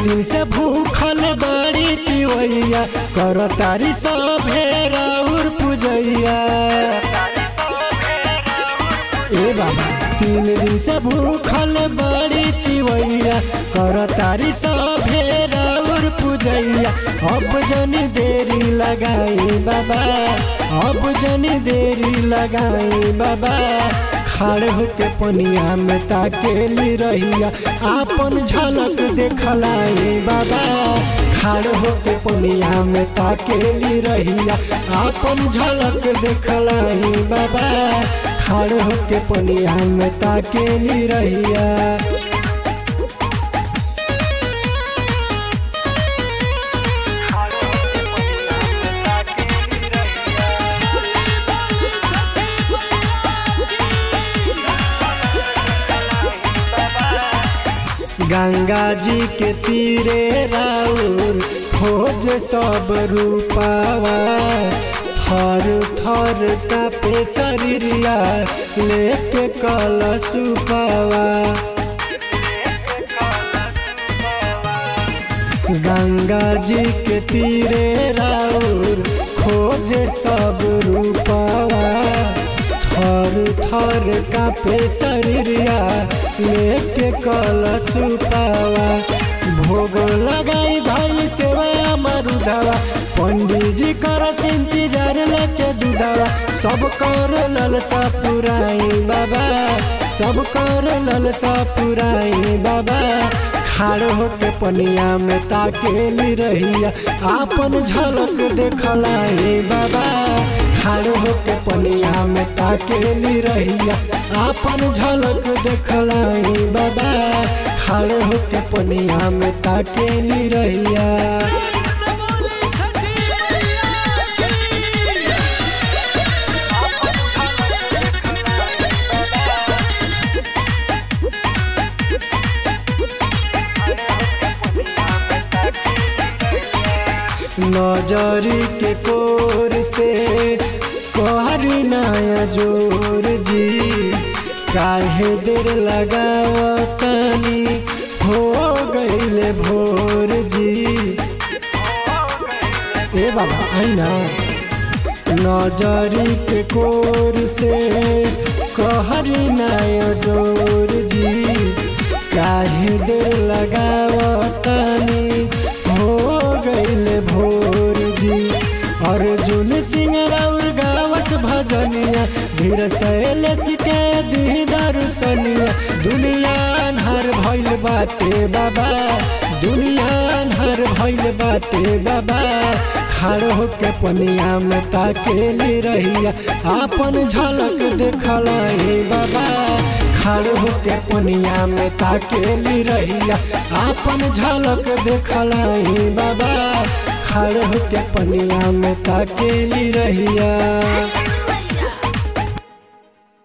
दिन से भूखल बड़ी तिवैया कर तारी सभे राउर पूजैया ए बाबा तीन दिन से भूखल बड़ी तिवैया कर तारी सभे राउर पूजैया अब जनी देरी लगाई बाबा अब जनी देरी लगाई बाबा खड़े होके पनिया में ताकेली रहिया आपन झलक देखलाई बाबा खड़े होके पनिया में ताकेली रहिया आपन झलक देखलाई बाबा खड़े होके पनिया में ताकेली रहिया गंगा जी के तीरे राउर खोज सब रूपावा थर थर कापे शरीरिया लेके कल सुपावा गंगा जी के तीरे राउर खोज सब रूपावा थर थर कापे शरीरिया लेके कल सुपावा भोग लगाई भाई सेवा मरुदावा पंडित जी कर इंतजार लेके दूधावा सब कर ललसा पुराई बाबा सब कर ललसा पुराई बाबा खाड़ होके पनिया में ताकेली रहिया आपन झलक देखलाई बाबा खाड़ होके पनिया में ताकेली रहिया आपन झलक देखलाई बाबा खाड़ होके पनिया में ताकेली रहिया नजरी के कोर से कहर नया जोर जी काहे देर लगावतनी हो गईले भोर जी ए बाबा आईना नजरी के कोर से कहर नया जोर जी काहे देर लगावतनी हो गईले भोर जी अर्जुन सिंह राउर गावस भजनिया धीर शैलेश के दी दर्शनिया दुनिया अन्हार भइल बाटे बाबा दुनिया अन्हार भइल बाटे बाबा खड़ होके पनिया में ताकेली रहिया आपन झलक देखलाई बाबा खड़ होके पनिया में ताकेली रहिया आपन झलक देखलाई बाबा खड़ होके पनिया में ताकेली रहिया